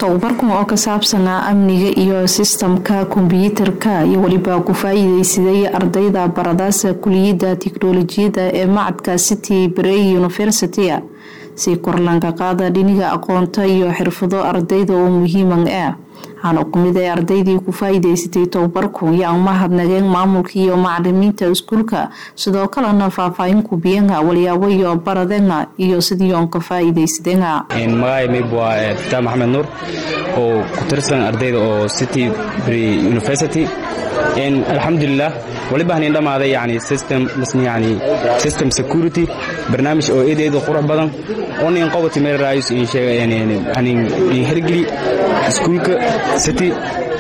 tababarkan oo ka saabsanaa amniga iyo sistamka kombyuutarka iyo weliba ku faa-iideysaday ardayda baradaasa kuliyadda tiknolojiyadda ee macadka city brey university si korlanka qaada dhiniga aqoonta iyo xirfado ardayda oo muhiiman ah waxaana kumid ay ardaydii ku faa-iideysatay tababarku yaa umahadnageen maamulka iyo macalimiinta iskuulka sidoo kalena faahfaahin kubiyenga walyaabo iyo baradenga iyo sidii oon ka faa-iideysadenga magacay waa fitaah maxamed nuur oo ku tirsan ardayda oo city bry university alxamdulilah waliba hanin dhammaaday yani system yani system security barnaamij oo eed eed qurux badan oo nin qobati meel raayus in sheega hanin in hergeli iskuulka city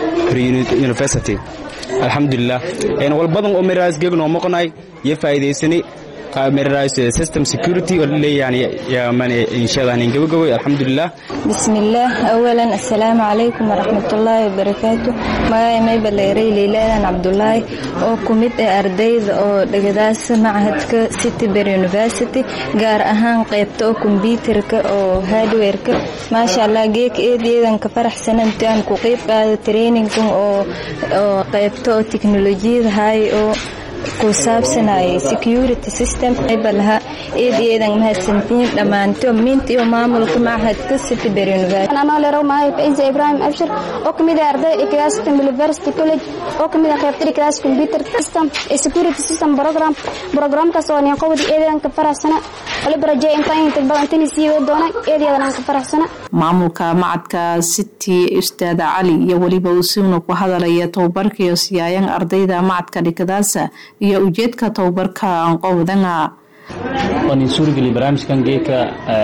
university alxamdulilah wal badan oo meeraas geegno moqonay iyo faa'iideysanay meeraas system security oo leeyahay yaamane inshaalla hanin gabagabay alxamdulilah bismillaah awalan assalaamu calaykum waraxmatullaahi wabarakaatu magacay maybaleyray leylaadan cabdulaahi oo ku mid ah ardayda oo dhagadaasa machadka cityber university gaar ahaan qaybta oo kombyuutarka oo hardwareka maasha allah geeka eed eedan ka faraxsana intaan ku qeyb qaada traininkan oo qaybta oo teknolojiyada hay oo ku saabsanayay security system balaha eed eedan mahadsantiin dhammaanto minta iyo maamulka machadka cityber university anoo leerow maayo faiza ibrahim abshir oo kamid ah arday ikadaastam university college oo kamid ah qaybta ikadaas computer system ee security system program programkaas oo nin qowdi eedan ka faraxsana waliba rajay inta inta badan tani sii wada doona eedan ka faraxsana maamulka macadka city ustaad cali iyo weliba usuuna ku hadalaya tababarka iyo siyaayan ardayda macadka dhikadaasa iyo ujeedka tababarka anqowdanga waan suurageliy barnaamijkan geeka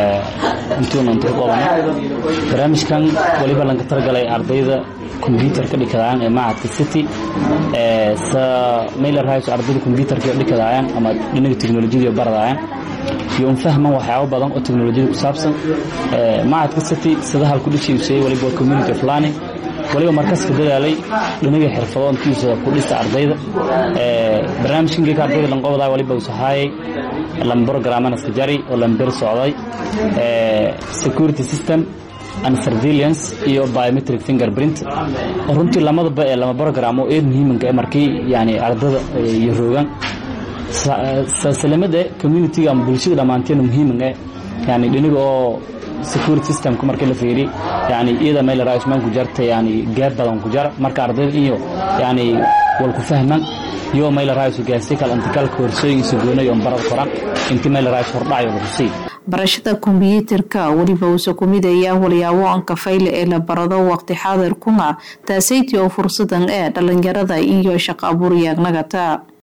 intuuna inta qoobana barnaamijkan waliba lanka talagalay ardayda kombyuutarka dhikadayaan ee macadka city sa mailer hayso ardayda kombyuutarka dhikadayaan ama dhinaga teknolojiyada baradayaan iyo un fahman waxyaabo badan oo teknolojiyada ku saabsan macadka city sida halku dhishiisay waliba community of learning waliba markaska dadaalay dhinaga xirfado intiisa ku dhisa ardayda barnaamijkan geeka ardayda lanqobdaa waliba usahaayay lambrogramana skajari oo lamber socday security system and surveillance iyo biometric fingerprint oo runtii lamadaba ee lama program oo eed muhiimanka ee markii yani ardada iyo roogan salamada communitiga ama bulshada dhammaanteena muhiiman eh yani dhinaga oo security systemka markii la fiiri yani iyada meel raisman ku jarta yani gaab badan ku jar marka ardayda iyo yani wal ku fahman iyo meel rais gaarsi kala intikal koorsooyin sugoonay oo barad qoran intii meel rais hordhayo lagu sii barashada kombyuutarka weliba uusa ku mid ayaa walyaabo aan kafayle ee la barado waqti xaadir kuna taasayti oo fursadan ee dhalinyarada iyo shaqo abuur yaagnagata